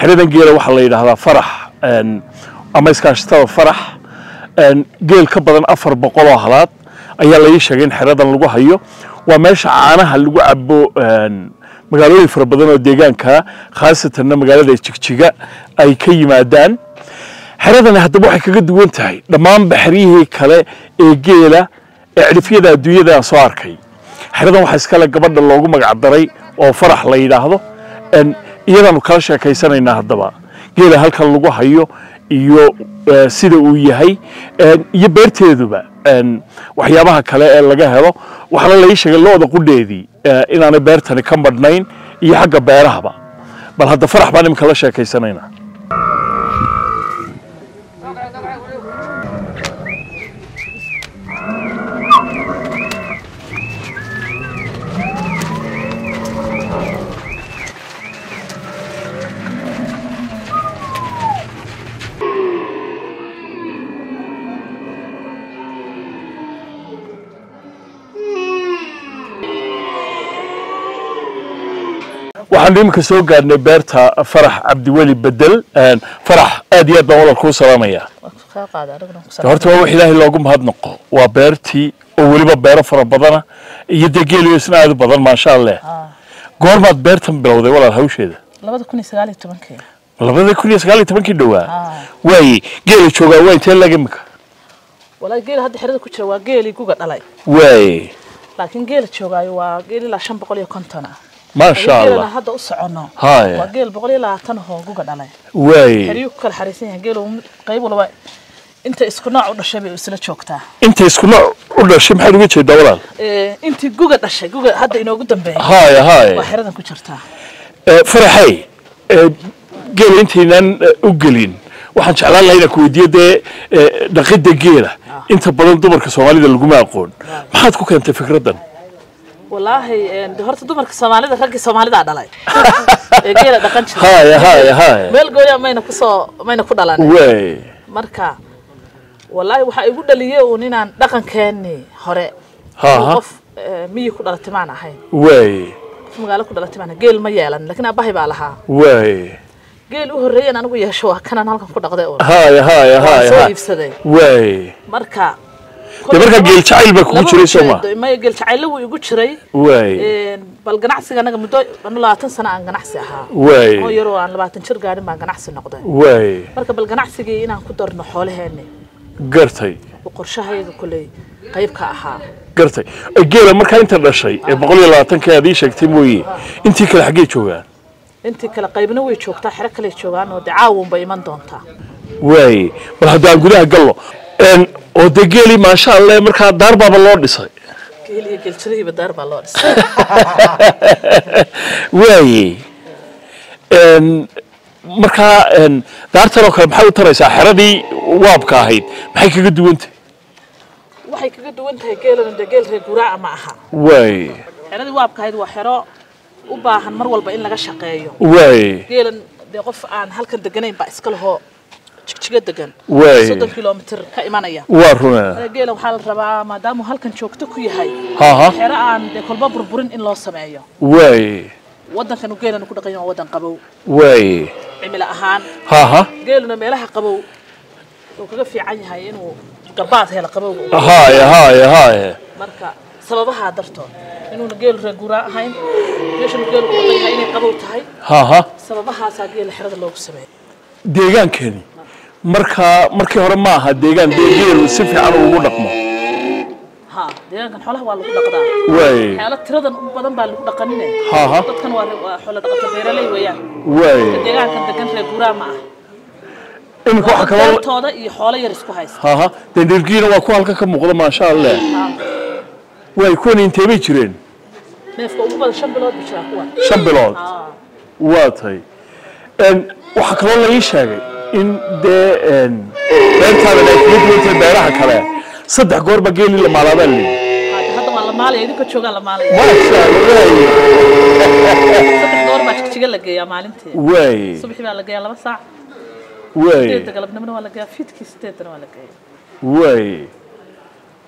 xeradan geela waxaa la yidhaahdaa farax een, ama iskaashatada farax een, geel ka badan afar boqol oo halaad ayaa la ii sheegay in xeradan lagu hayo waa meesha caanaha lagu cabo een, magaalooyin fara badan oo deegaanka khaasatanna magaalada jigjiga ay ka yimaadaan xeradani haddaba waxay kaga duwan tahay dhammaan baxriyihii kale ee geela ee cidhifyada adduunyada aan soo arkay xeradan waxaa iskale gabadha loogu magac daray oo farax la yidhaahdo een, iyadaanu kala sheekaysanaynaa haddaba geela halkan lagu hayo iyo eh, sida uu yahay een, iyo beerteeduba een, waxyaabaha kale ee laga helo waxaana la ii sheegay looda qudheedii eh, inaanay beertani ka madhnayn iyo xagga beerahaba bal hadda farax baan iminka la sheekaysanaynaa waxaan iminka soo gaadhnay beerta farax cabdiweli bedel een, farax aad iyo aad baan walal kuu salaamayaa horta waa wax ilaahay loogu mahadnaqo waa beertii oo weliba beero fara badana iyo dee geeliyo isna aad u badan maasha allah goormaad beertan bilowday walaal hawsheeda labada kun iyo sagaal iyo tobankii labada kun iyo sagaal iyo tobankii dhowaa Ah. waaye geela joogaa waa intee lag imika walaa geela hadda xerada ku jira waa geelii guga dhalay waaye laakiin geela joogaayo waa geel ilaa shan boqol iyo konton ah maasha geelana allah hadda u socono Haya. waa geel boqol iyo labaatan ahoo guga dhalay waaye xeryuu ku kala xariisan yahay geel qayb walba inta isku nooc u dhashay bay isla joogtaa inta isku nooc u dhashay maxaad uga jeedaa walaal Ee, intii guga dhashay guga hadda inoogu dambeeyay haya haya waa xeradan ku jirtaa Eh, faraxay eh, geela intaynan eh, u gelin waxaan jeclaan lahaa inaan ku weydiiyo dee eh, dhaqidda geela inta badan dumarka soomaalida laguma aqoon maxaad ku keentay fikraddan walaahi een, de horta dumarka soomaalida raggii soomaalidaa dhalay ee geela dhaqan jira haya haya haya meel gooya mayna kusoo mayna ku dhalan waay marka walaahi waxaa igu dhaliyey uun inaan dhaqankeennii hore Ha, uu ha. qof eh, miyi ku dhalatay maan ahayn waay qof magaalo ku dhalatay maan ahayn. geel ma yeelan laakiin aabbahay baa lahaa waay geel u horreeyeen anigu yeesho waa kanaan halkan ku dhaqday uun haya haya waan haya soo haya. iibsaday waay marka dee markaa geel jacayl baa kugu laba jiray soo ma ujeedo, maya geel jacaylo wuu igu jiray waay Een, bal ganacsiga anaga muddo anu labaatan sano aan ganacsi ahaa oo waay yaroo aan labaatan jir gaadhin baan ganacsi noqday waay marka bal ganacsigii inaan ku darno xoolaheenni gartay oo qorshahayga koley qayb ka ahaa gartay Eh, geela markaa inta dhashay ee boqol iyo labaatanka aad ii sheegtay mooye intii kale xaggee joogaan intii kale qaybna way joogtaa xero kale joogaan oo dee caawun bay iman doontaa waaye bal haddaan gudaha gallo Een, oo dee geelii maasha allah markaa daar baaba loo dhisay geel iyo geeljirihiiba daar baa loo dhisay waaye Een, markaa een, daartan oo kale maxay u taraysaa xeradii waabka ahayd maxay kaga duwantay waxay kaga duwan tahay geelana dee geel reer guraaca ma aha waaye xeradii waabkahayd waa xero u baahan mar walba in laga shaqeeyo waaye geelan dee qof aan halkan deganayn baa iska lahoo jigjiga degan Waay. soddon kilomitir ka imanaya waa runaa geelan waxaa la rabaa maadaamuu halkan joogto ku yahay haha xero aan dee kolba burburin in loo sameeyo waaye waddankan uu geelanu ku dhaqan yahay waa waddan qabow waaye cimilo ahaan haha geeluna meelaha qabow uu kaga fiican yahay inuu gabaad helo qabowga haya haya haya marka sababahaa dartood inuuna geelu reer guuraa ahayn meeshanu geelu ku dhaqan yahay inay qabow tahay haha sababahaasaa geela xerada loogu sameeyay deegaankani markaa markii hore ma aha deegaan dee geelu si fiican ugu dhaqmo ha deegaankan xoolaha waa lagu dhaqdaa waaye xeelo tiradan u badan baa lagu dhaqanine haha dadkan waa waa xoolo dhaqato beeraley weeyaan waaye deegaankan degan reer guuraa ma ah iminka waxa kaloo beertooda iyo xoolo yar isku haysta haha dee dhirgiina waa ku halkan ka muuqda maasha allah Ha, waay kuwan intee bay jireen neefka ugu badan shan bilood buu jiraa kuwan shan bilood Ha, waa tay Een, waxaa kaloo la ii sheegay in dee een, beertaadan ay kaga duwan tahay beeraha kale saddex goorba geeli la maalaabaa la yidhi hadda hadda waa la maalaya idinka joogaa la maalaya maasha allah waaye saddex goor baa jigjiga la geeyaa maalintii waaye subaxii baa la geeyaa laba saac waaye sideedda galabnimona waa la geeyaa fiidkii sideedana waa la geeyaa waaye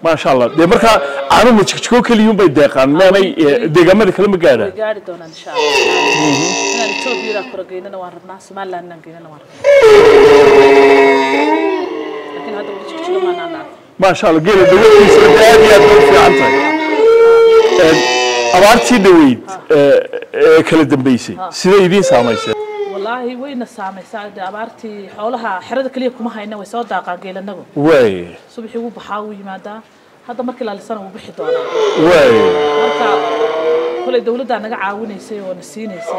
maasha allah dee markaa caanuhu jigjigoo keliyuun bay deeqaan maanay eh, deegaamada kale ma way gaadhaan gaari doonaan insha allah inaan etoobiyada kora geynana waan rabnaa somaliland inaan geynana waan rabnaa laakiin hadda weli jigjiga maanaan dhaafin maasha allah geela dawadiisa dee aad iyo aad bay u fiican tahay Een, abaartii dhaweyd ee ee kala dambeysay siday idiin saamaysay wallaahi wayna saamaysaa dee abaartii xoolaha xerada keliya kuma hayna way soo daaqaan geelanagu waay subaxii wuu baxaa wuu yimaadaa hadda markii laalisana wuu bixi doonaa waay marka kolay dawladdaa naga caawinaysay oo na siinaysay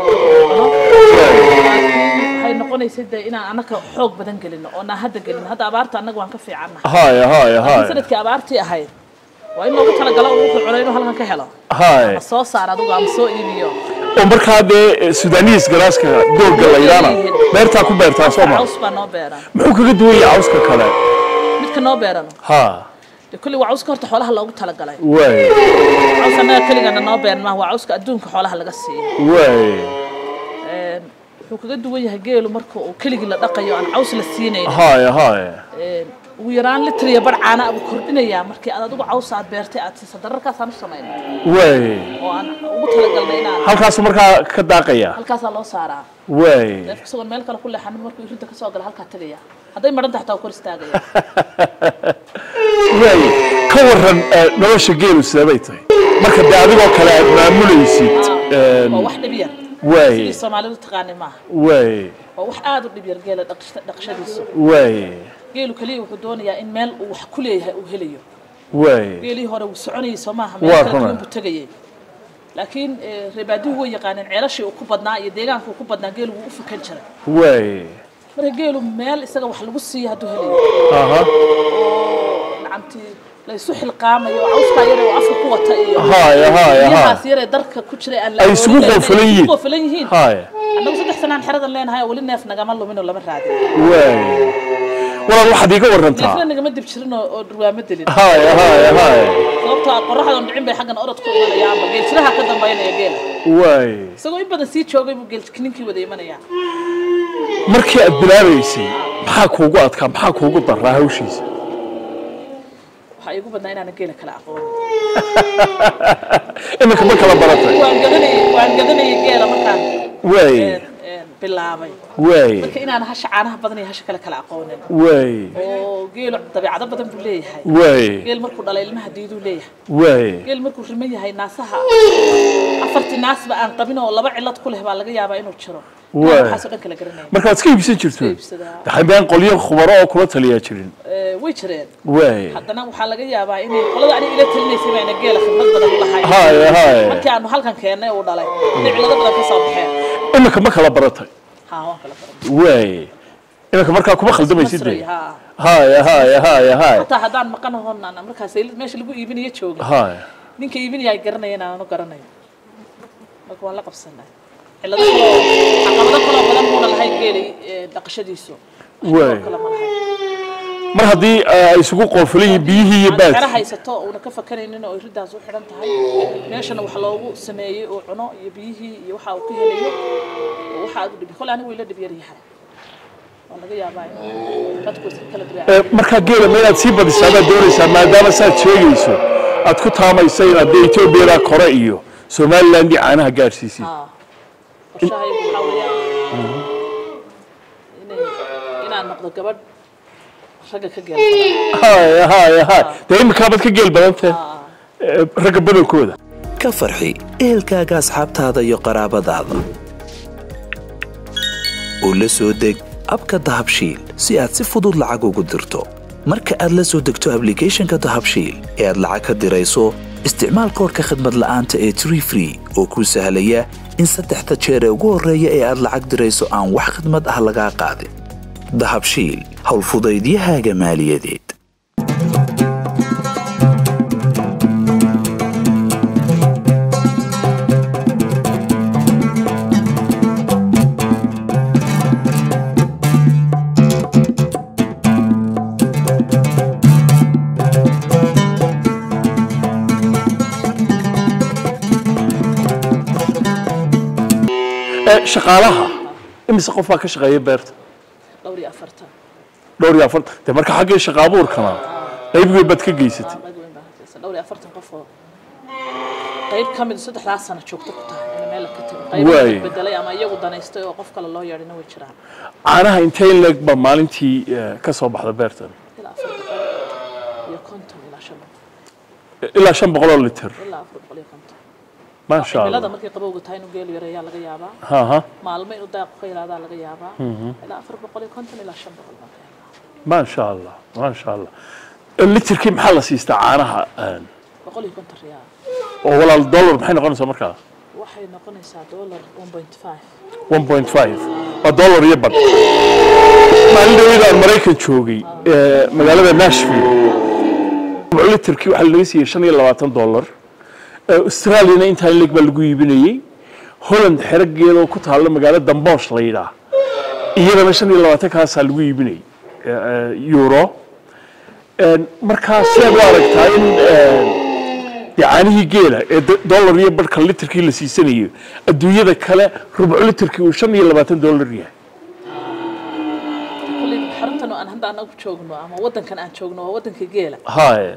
laakiin waxay noqonaysay dee inaan annaka xoog badan gelino oo naan hadda gelino hadda abaarta annaga waan ka fiicannahay haya haya laakiin haya sanadkii abaartii ahayd waa in loogu talagalo uu wuxuu cunay inuu halkan ka helo haya ama soo saar adigu ama soo iibiyo oo markaa dee sudaaniis galaaska doogga la yidhaana beertaa ku beertaa soo ma caws baa noo beeran muxuu kaga duwan yahay cawska kale midka noo beerano ha dee kulli waa cawska horta xoolaha loogu talagalay waay caws annaga keligana noo beeran maaha waa cawska adduunka xoolaha laga siiyo waay Een, wuxuu kaga duwan yahay geelu marka uu keligii la dhaqayo aan caws la siinayn haya haya Een, ugu yaraan litir iyo bar caana buu kordhinayaa markii aad adigu caws aad beertay aad siisa dararkaasaan u samayna waay oo aan ugu talagalnay inaan halkaasu markaa ka daaqaya halkaasaa loo saaraa waay neefka isagoon meel kale ku leexanin markuu irinta kasoo gala halkaa tegaya hadday madhan tahay taa kor istaagaya waay ka waran eh, nolosha geelu sidee bay tahay marka dee adigoo kale aad maamulaysid een, waa wax dhib yar waay sidii soomaalidu taqaanay maaha waay waa wax aad u dhib yar geela dhaqsh- dhaqashadiisu waay geelu keliya wuxuu doonayaa in meel uu wax ku leeyahay uu helayo waay geelii hore wuu soconayay soo maaha Waa meel kale runa. duwan buu tegayay laakiin eh, reebaadihu way yaqaaneen ceelashii uu ku badnaa iyo deegaanka uu ku badnaa geelu wuu u fakan jiray waay marka geelu meel isaga wax lagu siiyo hadduu helayo aha oo lacamtii la isu xilqaamayo oo cawskaa yare oo afka ku wata iyo haya haya biyahaas haya yaree darka ku jiray aan la Ay isugu awoodin, ay qoofalan yihiin. isugu qoofalan yihiin haya annagu saddex sanaan xeradan leenahay oo weli neef nagama lumin oo lama raadin waay walaal waxaad iiga warantaa neefna nagama dib jirin oo oo dhurwaamo delin haya haya haya sababtoo ah qorraxdan dhicin bay xaggan orod ku imanayaanba geeltiraha ka dambaynaya geela waay isagoo in badan sii joogay buu geelkininkii wada imanayaa markii aad bilaabaysay maxaa kuugu adkaa maxaa kuugu daraa hawshiisa waxaa iigu badnaa inaana geela kala aqoonin iminka ma kala baratay waan gadanayay waan gadanayay geela markaan waay een, een, bilaabay waay marka inaan hasha caanaha badan iyo hasha kale kala aqoonin waay oo geelu dabeecado badan buu leeyahay waay geel markuu dhalay ilmaha diiduu leeyahay waay geel markuu riman yahay naasaha afartii naasba aan qabin oo laba cilad ku leh baa laga yaabaa inuu jiro Waay. waxaasoo dhan kala garanaya markaad iska iibsan jirto iibsadaa. daxambeen qolyo khubaro oo kula taliyaa jirin Eh, way jireen waay haddana waxaa laga yaabaa inay qolada aniga ila talinaysay bayna geela khibrad badan u lahayn haya haya markii aanu halkan keennay uu dhalay inay cilado badan ka soo baxeen iminka ma kala baratay haa waan kala baran waay iminka markaa kuma khaldamaysid masray de haa haya haya haya haya hataa haddaan maqan hoonaan markaas meesha lagu iibinayo jooga haya ninka iibinaya ay garanaya inaanu garanayo marka waan la qabsanay cilado kaloo caqabado kaloo badan muuna lahayn geelay eh, dhaqashadiisu Waay. kale ma lahayn mar haddii ay isugu qoofulan yihiin biyihii iyo aan xero baadkii haysato uuna ka fakaraynin oo iridaas u xidhan tahay meeshana wax loogu sameeyey uu cuno iyo biyihii iyo waxa uu ka helayo oo waxa aad u dhibi kole anigu way la dhib yar yahay waa laga yaabaa in dadku iska kala duwan Eh, markaa geela ma inaad sii badisaa baad doonaysaa maadaama saad sheegayso aad ku taamaysa inaad dee etoobiyada kore iyo somaliland iyo caanaha gaadhsiisid haa qorshahaygu waxaa weeyaan inay inaan noqdo gabadh ragga ka geel badan haya haya haya dee iminkaabad ka geel badantee Haa. Eh, ragga badankooda ka farxi ehelkaaga asxaabtaada iyo qaraabadaada u la soo deg abka dahabshiil si aad si fudud lacag ugu dirto marka aad la soo degto ablicathonka dahabshiil ee aad lacag ka dirayso isticmaal koorka khadmad la'aanta ee tree free oo kuu sahlaya in saddexda jeer ee ugu horreeya ee aad lacag dirayso aan wax khidmad ah lagaa qaadin dahabshiil howlfudaydiyahaaga maaliyadeed Eh, shaqaalaha imise qof baa ka shaqeeya beerta dhowr iyo afartan dhowr iyo afartan dee marka xaggii shaqa abuurkana qayb weyn baad ka geysatay rag weyn baa gaaraysa dhowr iyo afartan qof oo qayb ka mid saddexdaas sano joogto ku tahay in meel ka tago qayb Waay. bedelay ama iyagu danaystay oo qof kale loo yeedhina way jiraan caanaha intee in leeg baa maalintii eh, ka soo baxda beertan ilaa afar boqol iyo konton ilaa shan boqol ilaa shan boqol oo litir ilaa afar boqol iyo konton maasha cimilada allah markay qabowga tahay inuu geel yareeyaa laga yaabaa ha ha maalmo inuu daaqu ka yaraadaa laga yaabaa ilaa afar boqol iyo konton ilaa shan boqol baa ka yaabaa maasha allah maasha allah Eh, litirkii maxaa la siistaa caanaha eh, boqol iyo konton riyaal oo walaal dollar maxay noqonaysaa markaa waxay noqonaysaa dollar one point five 1.5 waa dollar iyo badh maalin dhaweyda aan maraykan joogay eh, magaalada nashville rubco litirkii waxaa laga siiyey shan iyo labaatan dollar Eh, australiana intaa in leeg baa lagu iibinayey holland xerageeda oo ku taalla magaalo damboosh la yidhaah iyadana shan iyo labaatan kaasaa lagu iibinayay eh, eh, euro En, markaa sidaad u aragtaa in eh, dee caanihii geela ee do- dollar iyo badhka litirkii la siisanayo adduunyada kale rubco litirkii uu shan iyo labaatan dollar yahay kulley xaruntan oo aan hadda anagu joogno ama waddankan aan joogno waa waddanka geela haye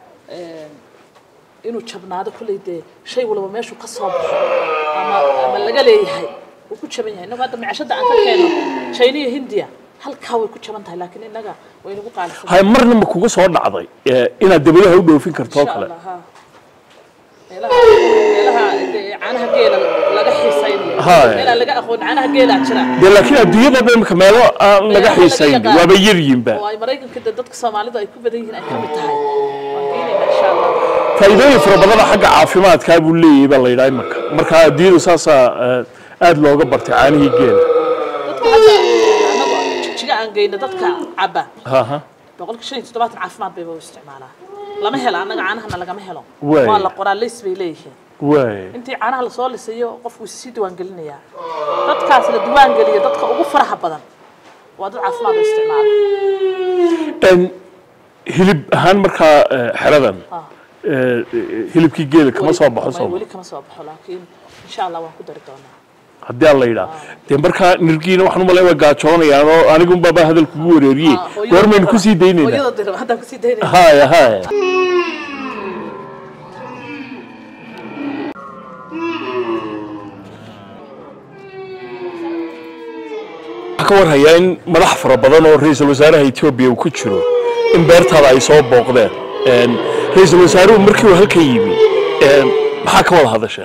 inuu jabnaado kulley dee shay walba meeshuu ka soo baxo ama ama laga leeyahay wuu ku jaban yahay innagu hadda micashada aan ka keeno china iyo hindiya halkaa way ku jaban tahay laakiin innaga way nagu qaalisan haye marna ma kuga soo dhacday eh, inaad dabadaha u dhoofin karto oo insha kale allah ha meelaha meelaha dee caanaha geela laga xiisaynayo Haye. meelaha laga aqoon caanaha geela jira dee laakiin adduunyada dhan imika meelo aan laga Meelaha laga xiisayn yaqaan. waaba yaryihinba oo ay maraykanka dee dadka soomaalidu ay ku badan yihiin ay ka mid tahay waan geenaynaa insha allah faa'iidooyin fara badana xagga caafimaadkaa buu leeyahay baa la yidhaha imika marka adduunyadu saasaa eh, aad looga bartay caanihii geela dadka hadda annagu jigjiga aan geyno dadka cabba ha ha boqolka shan iyo toddobaatan caafimaad bayba u isticmaalaa lama helo annaga caanahana lagama helo Waay. waa la qoraa leys bay leeyihiin waay intii caanaha lasoo lisayo qofku is sii diiwaangelinayaa dadkaas la diiwaangeliyo dadka ugu faraha badan waa dad caafimaad u isticmaala En, hilib ahaan markaa eh, xeradan Ah. eh, hilibkii geela kama soo baxo Weli- sooma weli kama soo baxo laakiin insha allah waan ku dari doonaa haddii aan la yidhaah dee markaa nirgiina waxaan u malay waa gaajoonayaan oo anigun baaba hadal kugu wareeriyey Ah, hooyada goormaynu dira- kusii daynaynaa hooyada dira haddaan kusii daynayna haya haya waxaan ka warhayaa in madax fara badan oo ra-iisul wasaaraha etoobiya uu ku jiro in beertaada ay soo booqdeen En, ra-iisul wasaaruhu markii uu halkan yimi en, maxaa ka wada hadasheen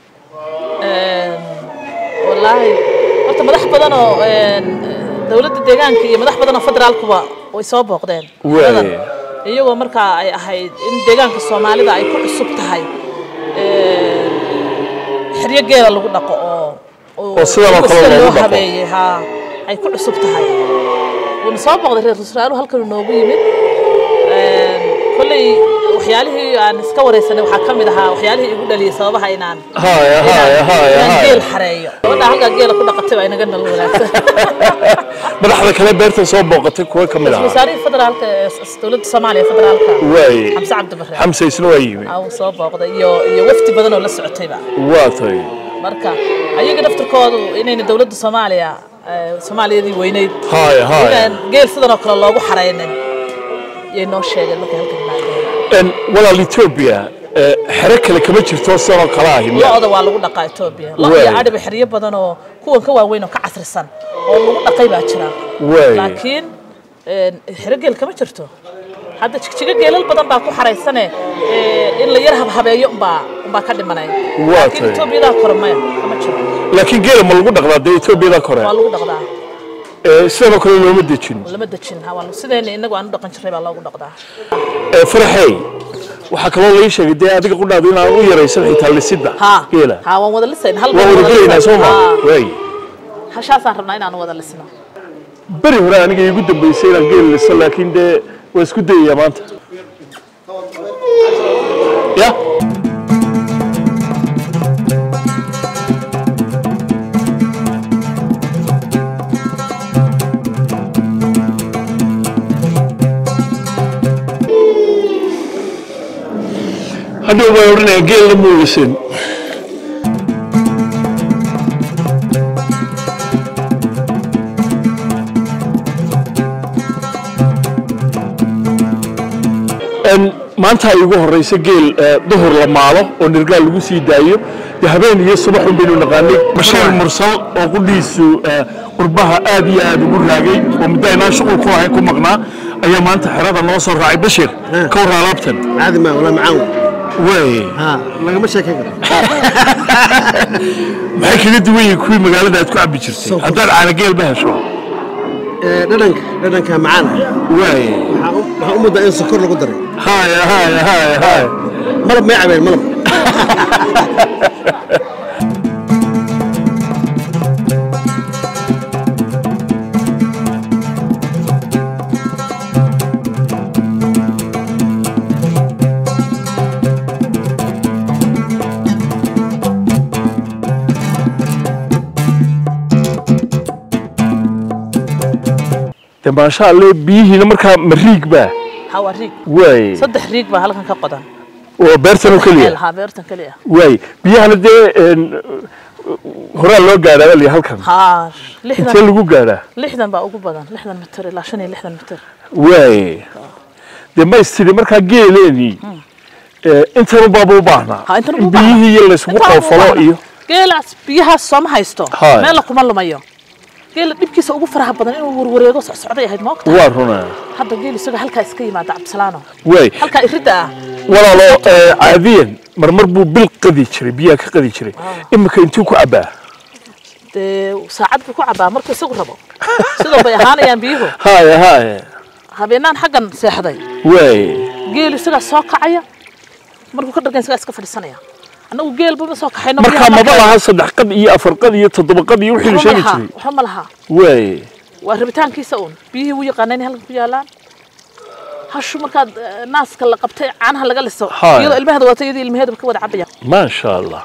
wallaahi horta madax badan oo een, dowladda deegaanka iyo madax badan oo federaalkuba way soo booqdeen Waay. Badan. iyagoo markaa ay ahayd in deegaanka soomaalida ay ku cusub tahay een, xeryo geela lagu dhaqo oo Oo sidan oo kale sida loogu loo dhaqo. habeeyey haa ay ku cusub tahay wuuna soo booqday reer wasaaruhu halkan uu noogu yimid Een, kolley waxyaalihii aan iska wareysanay waxaa ka mid ahaa waxyaalihii igu dhaliyay sababaha inaan haya haya haya inaan haya geel xareeyo gabadha halkaa geela ku dhaqatay baa inaga nal wanaagsan madaxda kale beerta soo booqatay kuwa ka mid ahaa wasaarihii federaalka ee s- dowladda soomaaliya federaalka waay xamse cabdibarre xamse isna waa yimi aa uu soo booqday iyo iyo wafdi badan oo la socotayba waa tay marka ayaga daftarkoodu inayna dowladda soomaaliya eh, soomaaliyadii weyneyd haya haya inaan geel sidan oo kale loogu xaraynin yay noo sheegeen markay halkan yimaadeen En, walaal etoobiya eh, xero kale kama jirto sidan oo kale ahi miya? lo-da waa lagu dhaqaa etoobiya lo Waay. iyo adhiba xeryo badan oo kuwan ka waaweyn oo ka casrisan oo lagu dhaqay baa jira Waay. laakiin een, xero geel kama jirto hadda jigjigo geelal badan baa ku xaraysane ee, in la yar habhabeeyo umbaa umbaa ka dhimanay Waa laakiin tahay. etoobiyadaa kore maya kama jiro laakiin geela ma lagu dhaqdaa dee etoobiyada kore waa lagu dhaqdaa Eh, sidan oo kale looma dejin lama dejin ha waa sideena inagu aan u dhaqan jirnay baa loogu dhaqdaa Eh, faraxey waxaa kaloo lai sheegay dee adiga qudhaadu inaan u yaraysan xitaa lisidda ha geela ha waan wada lisayn hal waa baan wada wada gelaynaa lisayn. soo ma Ha, waay hashaasaan rabnaa inaan wada lisno beri hore aniga iigu dambaysay inaan geel liso laakiin dee waa isku dayayaa maanta ya hadhow baan odhanaya geelna muu lisin En, maanta ay ugu horeysa geel eh, duhur la maalo oo nirgaal lagu sii daayo dee habeen iyo subaxun baynu naqaanay bashiir mursal oo qudhiisu eh, qurbaha aad iyo aad ugu raagay oo muddo aynaan shuqul ku ahayn ku maqnaa ayaa maanta xerada noo soo raacay bashir ka war alaabtan عادي ما ولا معاون way ها لقى مش هيك maxay kaga duwan yihiin kuwii magaalada aad ku cabbi jirtay Soo haddaad caanageel ma hesho ددنك ددنك معانا way waxaa u muddaa in sokor lagu daray haya haya haya haya malab may cabeen malab de maasha alle biyihiina markaa ma riig baa haa waa riig way saddex riig baa halkan ka qodan oo beertan oo keliya haa beertan keliya way biyahana dee een, horaa loo gaadhaa baa liya halkan haa intee lixdan lagu gaadhaa lixdan baa ugu badan lixdan mitir ilaa shan iyo lixdan mitir way dee ma istiri markaa geeleenii intan ubaaba u baahnaa Ha, intan in u baahnaa. biyihii iyo layskugu Intaa ugu qoofalo baahnaa. iyo geelaas biyahaas sooma haysto Haa. meella kuma lumayo geela dhibkiisa ugu faraha badan inuu warwareego socsocday ahayd ma ogta waa runaa hadda geel isaga halkaa iska yimaada cabdisalaano way halkaa iridda ah walaalo eh, caadiyan marmar buu bil qadi jiray biyaha ka qadi jiray imika intuu ku cabbaa dee saacad buu ku cabaa markuu isagu rabo sidoo bay ahaanayaan biyuhu haya haya habeenaan xaggan seexday way geel isagaa soo kacaya markuu ka dhargan isagaa iska fadhiisanaya annagu geelba ma soo kaxayno markaa biyaha maba markaa- laha saddex qad iyo afar qad iyo toddoba qad iyo wixii la waxba ma sheegi laha jiray waxba ma laha way waa rabitaankiisa uun biyihii wuu yaqaana inay halkan ku yaalaan hashu markaad eh, naaska la qabtay caanaha laga liso Haa. iyadoo ilmaheeda wata iyadoo ilmaheeda ka wada cabaya maasha allah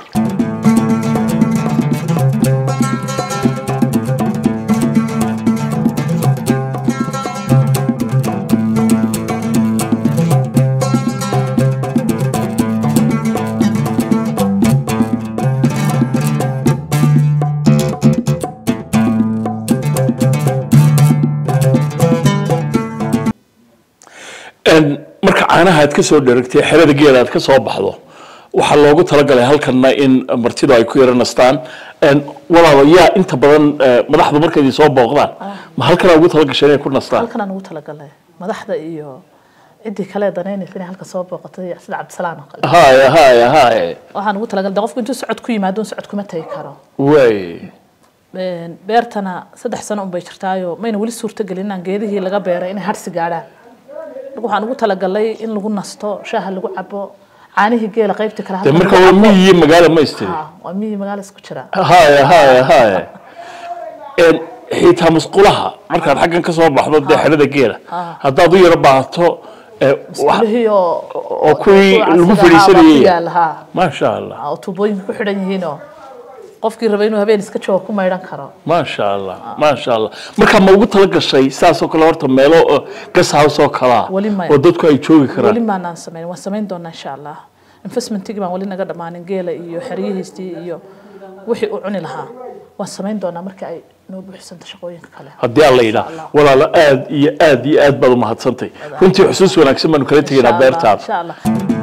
Een, marka caanaha aad ka soo dheragtay xerada geela aad ka soo baxdo waxaa loogu talagalay halkanna in martidu ay ku yara nastaan Een, walaalo yaa inta badan eh, madaxdu markay idin soo booqdaan ma halkanaa ugu talagashay inay ku nastaan halkanaan ugu talagalay madaxda iyo ciddii kale danaynaysa inay halka soo booqatay sida cabdisalaan oo kale haya haya haya waxaan ugu talagalay de qofku intuu socod ku yimaado un socod kuma tagi karo way Een, beertana saddex sano unbay jirtaayo mayna weli suurtagelin inaan geedihii laga beeray inay harsi gaadhaan marka waxaan ugu talagalay in lagu nasto shaaha lagu cabo caanihii geela qaybta kale de halkan marka lagu waa cabo. miyi iyo magaalo ma istiri Haa, waa miyi magaala isku jira haya haya haya Een, xitaa musqulaha markaad xaggan ka soo baxdo dee xerada geela haddaad u yaro baahato eh, wax- kulihii oo oo kuwii kuwa lagu casriga ahaa baa ku fadhiisanayay yaala, haa. maasha allah oo tuubooyinka ku xidhan yihiinoo qofkii raba inuu habeen iska joogo ku maydhan karo maasha allah maasha allah marka ma ugu tala gashay saasoo kale horta meelo oo gas house oo kalaa Weli maya. oo dadku ay joogi weli karaan maanaan samayn waan samayn doonaa insha allah investmentigii baan weli naga dhammaanin geela iyo xeryihiistii iyo wixii uu cuni lahaa waan samayn doonaa marka ay noo buuxsanto shaqooyinka kale haddii aan la yidhaa walaalo aad iyo aad iyo aad baad umahadsantay runtii xusuus wanaagsan baanu kala tegaynaa Insha Allah, beertaada insha allah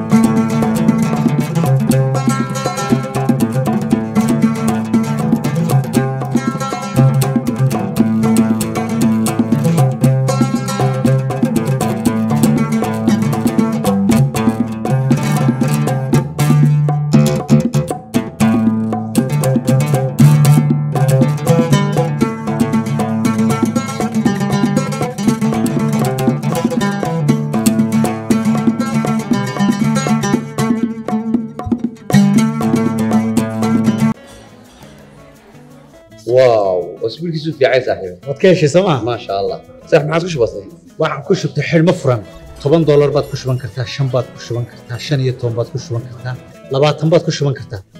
واو اسبوعك في عايز صاحبي waad ka heshay sooma ما شاء الله صح ما عادش بسيط waxaan ku shubtay xidhmo furan toban doolar baad ku shuban kartaa shan baad ku shuban kartaa shan iyo toban baad ku shuban kartaa labaatan baad ku shuban kartaa